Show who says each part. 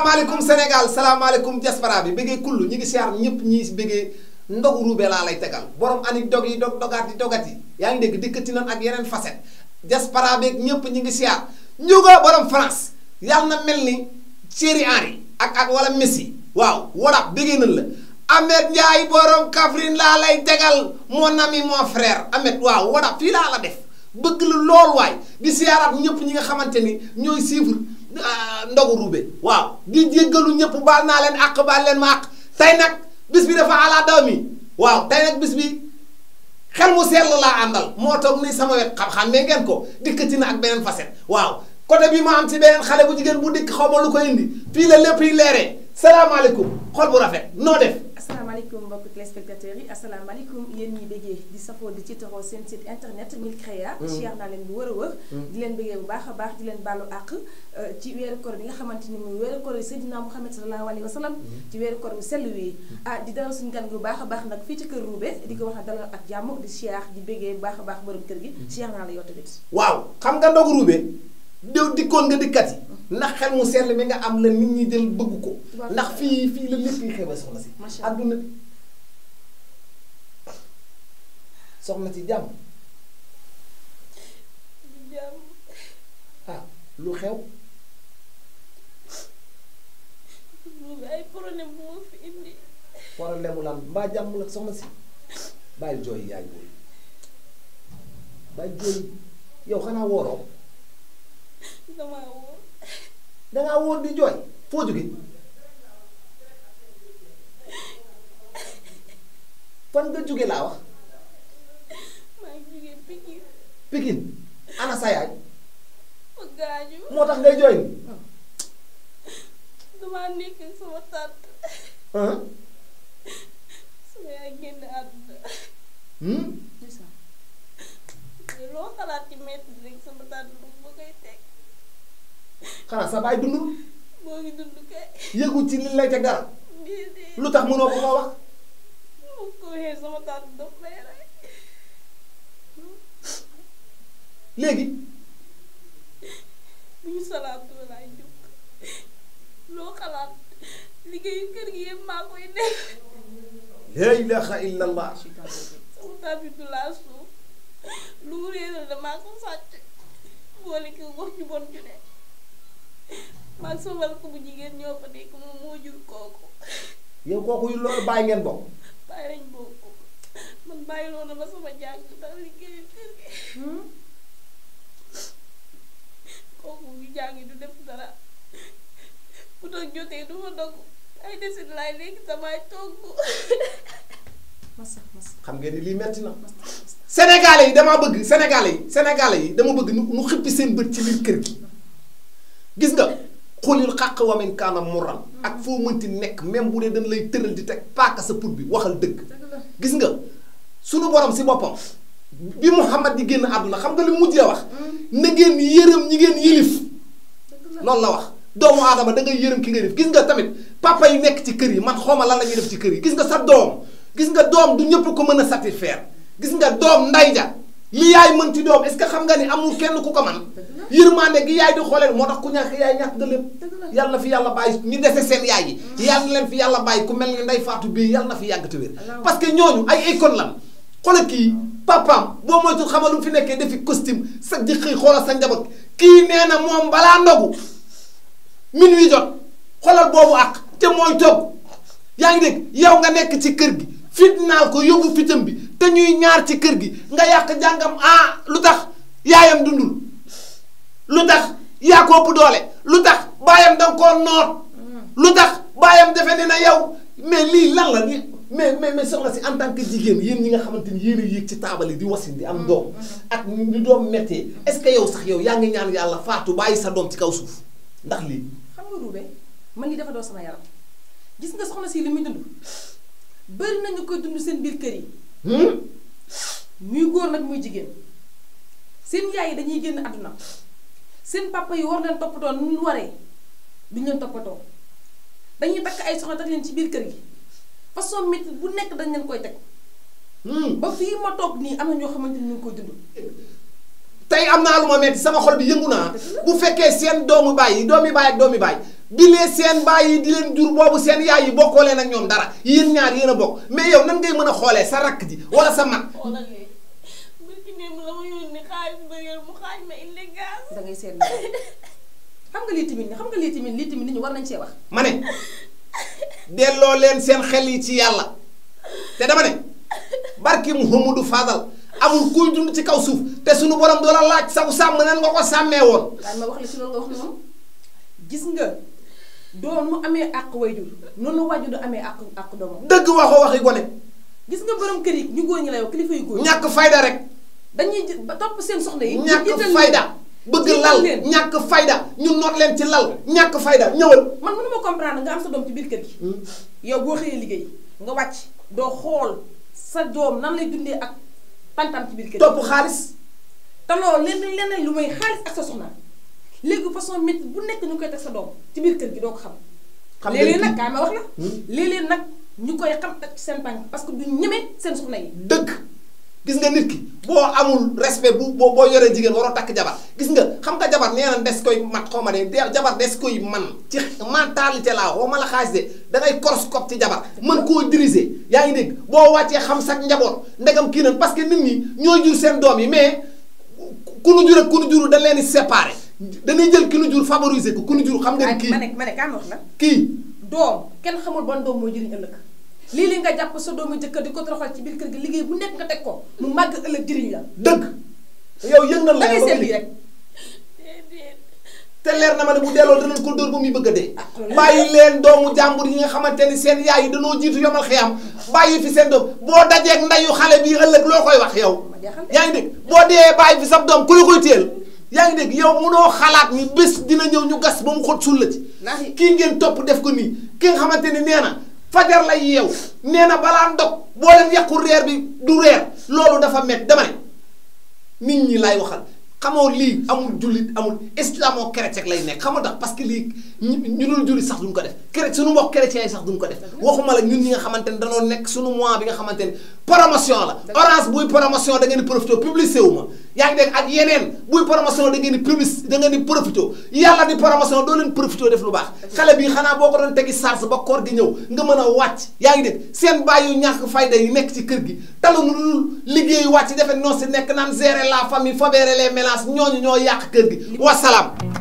Speaker 1: salaamaaleykum Sénégal salaamaaleykum diaspora bi bëggee kullu ñi ngi siyaar ñëpp ñi bëggee ndogu ruube laa lay tegal borom ani dog yi dog dogaat yi dogat yi yaa ngi dégg dikkati nan ak yeneen facette diaspora beeg ñëpp ñi ngi siyaar njuga borom France yàlla na mel ni Thierry Henry ak ak wala Messi waaw wala bëggee nañ la Ahmed Ndiaye borom Kaffrine laa lay tegal mon ami mon frère Ahmed waaw wala fii laa la def bëgg la lool waay di siyaaraat ñëpp ñi nga xamante ni ñooy suivre ndogu ruube waaw di jéggalu ñëpp baal naa leen àq baal leen ma àq tey nag bis bi dafa ala daw mi waaw tey nag bis bi xel mu sell laa àndal moo toog ni sama wet xam-xam mais ngeen ko dikkati na ak beneen facette waaw côté bi ma am ci beneen xale bu jigéen bu dikk xaw ma lu ko indi fii la lépp yi leeree salaamaaleykum xol bu rafet noo def
Speaker 2: asalaamaaleykum mbokki téléspectateurs yi asalaamaaleykum yéen ñi bëggee di safoo di ci taxaw seen site internet Milcrea cheer naa leen bu wër a wër di leen bëggee bu baax a baax di leen baalu àq ci weeru koor bi nga xamante ni muy weeru koor yi Seydina Muhammad sallallahu alayhi wa sallam ci weeru koor bi sell wi ah di dalal suñu gan gu baax a baax nag fii ci kër Roubé di ko wax na dalal ak jàmm di cheer di bëggee bu baax a baax borom kër gi cheer naa la yow tamit
Speaker 1: waaw xam nga ndogu ruube déw dikkoon nga dikkat yi ndax xel mu sell mi nga am la nit ñi jël bëgg ko ndax fii fii la lépp yi xew soxna si
Speaker 2: Macha Allah.
Speaker 1: adduna bi soxna si jàmm
Speaker 3: jàmm
Speaker 1: ah lu xew
Speaker 3: Roubé ay problème bu ma fi indi
Speaker 1: problème mu lan mbaa jàmm la soxna si bàyyi jooy yaay booy bàyyi jooy yow xanaa wooroo
Speaker 3: damaa wóor
Speaker 1: dangaa wóor di jooy foo jóge fan nga jóge laa wax
Speaker 3: maa ngi jógee Pikine
Speaker 1: Pikine ana sa yaay
Speaker 3: ma gaañu
Speaker 1: moo tax ngay jooy ni
Speaker 3: damaa nekk ak sama tante
Speaker 1: ah
Speaker 3: sama yaay génn àdduna
Speaker 1: hmm
Speaker 3: te loo xalaat ci metti rek sama tante lu ma koy teg
Speaker 1: xanaa sa baay dundul
Speaker 3: moo ngi dund kay
Speaker 1: yëgu ci li lay teg dara
Speaker 3: déedéet
Speaker 1: lu tax mënoo ko ma wax
Speaker 3: ma ko waxee sama tante daf may rey
Speaker 1: léegi
Speaker 3: bu ñu salaatoo laay jóg loo xalaat liggéeyu kër gi yëpp maa koy def
Speaker 1: la ilaha illa allah
Speaker 3: sama tante du laa suuf lu mu réeral damaa ko sàcc boole ko wax ju bon ju ne maag sama rakk bu jigéen ñoo fa nekk moom moo jur kooku
Speaker 1: yow kooku yu loolu bàyyi ngeen bokk
Speaker 3: bàyyi lañ bokk man bàyyiloo na ma sama jàng ndax liggéeyu kër gi kooku bu jàngi du def dara bu doog jotee du ma dog ay desit laay léegi samay togg
Speaker 2: masa masa
Speaker 1: xam ngeen ni lii metti na sénégalais yi damaa bëgg sénégalais yi sénégalais yi dama bëgg nu nu xippi seen bët ci biir kër gi gis nga xulil xàq wamin kaana muran ak foo mënti nekk même bu dee dañ lay tëral di teg paaka sa put bi waxal dëgg
Speaker 2: dëgg la
Speaker 1: gis nga sunu borom si boppam bi Muhammad di génn àdduna xam nga li mujjee wax na ngeen yërëm ñi ngeen yilif
Speaker 2: dëgg la
Speaker 1: loolu la wax doomu aadama da ngay yërëm ki nga def gis nga tamit papa yi nekk ci kër yi man xawma lan la ñuy def ci kër yi gis nga sa doom gis nga doom du ñëpp ko mën a satisfaire gis nga doom nday ja li yaay mën ci doom est-ce que xam nga ni amul kenn ku ko man yërmande gi yaay di xoolee moo tax ku ñàkk yaay ñàkk nga lépp
Speaker 2: dëgg la
Speaker 1: yàlla na fi yàlla bàyyi ñu dese seen yaay yi yàlla na leen fi yàlla bàyyi ku mel ni nday faatu bii yàlla na fi yàgg te wér
Speaker 2: Allahumma.
Speaker 1: parce que ñooñu ay icône lan xoolal kii papaam boo moytul xamal lu mu fi nekkee defi costume sa di xëy xoolal sa njaboot kii nee na moom balaa ndogu minuit jot xoolal boobu ak te mooy togg yaa ngi dégg yow nga nekk ci kër gi fitnaal ko yóbbu fitam bi te ñuy ñaar ci kër gi nga yàq jàngam ah lu tax yaayam dundul lu tax yaa ko ëpp doole lu tax baayam danga koo noot lu tax baayam defe ne na yow mais lii lan la ni mais mais mais soxna si en tant que jigéen yéen ñi nga xamante ni yéen a yéeg ci taabal yi di wasin di am doom ak ni doom méttee est-ce que yow sax yow yaa ngi ñaan yàlla faatu bàyyi sa doom ci kaw suuf ndax lii
Speaker 2: xam nga Roubé man li dafa doo sama yaram gis nga soxna si li muy dund bëri nañu koy dund seen biir kër yi
Speaker 1: hmm?
Speaker 2: muy góor nag muy jigéen seen yaay yi dañuy génn àdduna seen papa yi war leen toppatoo nu ñu waree duñ leen toppatoo dañuy takk ay soxna teg leen ci biir kër gi façon métti bu nekk dañ leen koy teg
Speaker 1: Hmm.
Speaker 2: ba fii ma toog nii am na ñoo xamante ni ñu ngi koy dund
Speaker 1: tey am naa lu ma metti sama xol bi yëngu naa bu fekkee seen doomu baay yi doomi baay ak doomi baay bi lee seen baay yi di leen jur boobu seen yaay yi bokkoo leen ak ñoom dara yéen ñaar yéen a bokk mais yow nan ngay mën a xoolee sa rakk ji wala sa mag
Speaker 3: xoolal lii bërki démb la ma yónni xaalis bëri mu xaaj ma indi gaz
Speaker 2: da ngay seetlu xam nga lii tamit xam nga lii tamit lii tamit nit ñi war nañ see wax.
Speaker 1: ma ne delloo leen seen xel yi ci yàlla te dama ne barki Muhammadu Fadal amul kuy dund ci kaw suuf te sunu borom doo la laaj saw sàmm nan nga ko sàmmee woon
Speaker 2: daan ma wax la ci loolu nga wax noonu gis nga doom mu amee àq wayjur noonu wayjur du amee àq àq doomam
Speaker 1: dëgg waxoo waxi gone
Speaker 2: gis nga borom kër yi ñu góor ñi lay wax kilifa yu góor
Speaker 1: ñàkk fayda rek
Speaker 2: dañuy jë- ba topp seen soxna yi.
Speaker 1: ñàkk
Speaker 2: jiital
Speaker 1: fayda
Speaker 2: leen.
Speaker 1: bëgg
Speaker 2: jiital
Speaker 1: lal
Speaker 2: leen.
Speaker 1: ñàkk fayda ñu noot leen ci lal ñàkk fayda ñëwal
Speaker 2: man mënuma comprendre nga am sa doom ci biir kër gi. yow boo xëyee liggéey nga wàcc doo xool sa doom nan lay dundee ak tantam ci biir kër gi.
Speaker 1: topp xaalis
Speaker 2: te loolu lenn leneen lu may xaalis ak sa soxna léegi façon métti bu nekk ñu koy teg sa doom ci biir kër gi doo ko xam.
Speaker 1: xam nga
Speaker 2: léeg-léeg
Speaker 1: kii-
Speaker 2: nag kaay ma wax la.
Speaker 1: Hmm.
Speaker 2: léeg-léeg nag ñu koy xam ak ci seen tànk parce que du ñeme seen soxna yi.
Speaker 1: dëgg gis nga nit ki boo amul respect bu boo boo yoree jigéen waroo takk jabar gis nga xam nga jabar nee na des koy mat xaw ma de de- jabar des koy man ci mentalité laa wax ma la xaalis de da ngay horoscope ci jabar mën koo diriger yaa ngi dégg boo wàccee xam sax njaboot ndegam kii nan parce que nit ñi ñooy jur seen doom yi mais ku nu jur ak ku nu juru dañ leen di séparer dañuy jël ki nu jur favoriser ko ku nu jur xam nga ni kii
Speaker 2: ma ne ma ne kaay ma wax la.
Speaker 1: kii
Speaker 2: doom kenn xamul ban doom mooy jëriñ ëllëg lii li nga jàpp sa doomu jëkkër di ko toroxal ci biir kër gi liggéey bu nekk nga teg ko mu màgg ëllëg jëriñ la
Speaker 1: dëgg yow yëngal
Speaker 2: da
Speaker 1: la
Speaker 2: ngay
Speaker 1: ba
Speaker 2: seet
Speaker 1: nga
Speaker 2: lii rek
Speaker 3: déedéet
Speaker 1: te leer na ma ne bu delloo danañ ko dóor ba muy bëgg a dee
Speaker 2: Ah, loolu
Speaker 1: bàyyi leen doomu jàmbur yi nga xamante ni seen yaay yi danoo jiitu yomal xiyam bàyyi fi seen doom boo dajeeg ndayu xale bii ëllëg loo koy wax yow
Speaker 2: ma jaaxal de.
Speaker 1: yaa ngi dégg boo dee bàyyi fi sab doom ku la koy téel yaa ngi dégg yow munoo xalaat ni bés dina ñëw ñu gas ba mu xot sul la ci
Speaker 2: Naaxi.
Speaker 1: kii ngeen topp def ko nii ki nga xamante ni nee na fajar lay yeew nee na balaa ndog boo leen yàqu reer bi du reer loolu dafa met dama ne nit ñi lay waxal xamoo lii amul jullit amul islamo chrétien lay nekk xamoo tax parce que lii ñu ñu dul jullit sax duñ ko def chrétien suñu mbokk chrétien yi sax duñ ko def waxuma la ñun ñi nga xamante ni danoo nekk suñu mois bi nga xamante ni promotion la orange buy promotion da ngeen di profité publicité wu ma yaa ngi dégg ak yeneen buy promotion da ngeen di public da ngeen di profité yàlla di promotion doo leen profité def lu baax xale bii xanaa boo ko doon tegi charge ba koor gi ñëw nga mën a wàcc yaa ngi dégg seen bàyyi yu ñàkk fayda yi nekk ci kër gi taluñu lu liggéey wàcc defe non si nekk naan gérer la famille fobérer les mélanges ñooñu ñoo yàq kër gi wasalaam